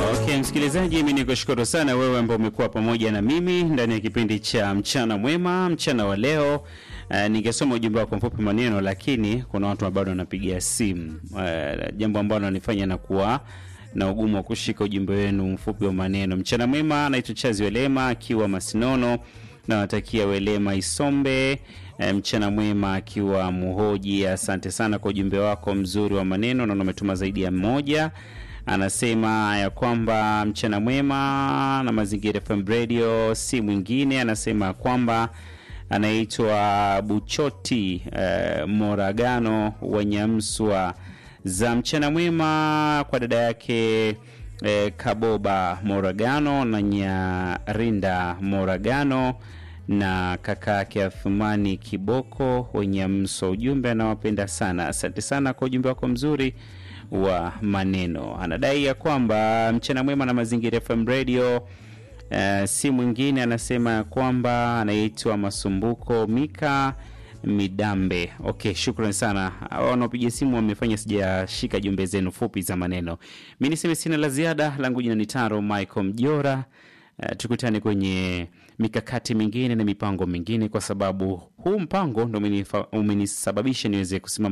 Okay, msikilizaji, mimi nikushukuru sana wewe ambao umekuwa pamoja na mimi ndani ya kipindi cha mchana mwema, mchana wa leo. Uh, ningesoma ujumbe wako mfupi maneno, lakini kuna watu bado wanapigia simu uh, jambo ambalo nifanya na kuwa na ugumu wa kushika ujumbe wenu mfupi wa maneno. Mchana mwema, naitwa Chazi Welema akiwa Masinono, nawatakia Welema Isombe E, mchana mwema akiwa Muhoji. Asante sana kwa ujumbe wako mzuri wa maneno, naona umetuma zaidi ya mmoja. Anasema ya kwamba mchana mwema na Mazingira FM Radio si mwingine, anasema kwamba anaitwa Buchoti e, Moragano wa Nyamswa za mchana mwema kwa dada yake e, Kaboba Moragano na Nyarinda Moragano na kaka yake Athumani Kiboko wenye mso. Ujumbe anawapenda sana. Asante sana kwa ujumbe wako mzuri wa maneno. Anadai ya kwamba mchana mwema na Mazingira FM Radio uh, si mwingine, anasema ya kwamba anaitwa Masumbuko Mika Midambe. Okay, shukrani sana wanaopiga simu, wamefanya sijashika jumbe zenu fupi za maneno. Mi niseme sina la ziada, langu jina ni Taro Michael Mjora. Uh, tukutane kwenye mikakati mingine na mipango mingine, kwa sababu huu mpango ndo umenisababisha niweze kusimama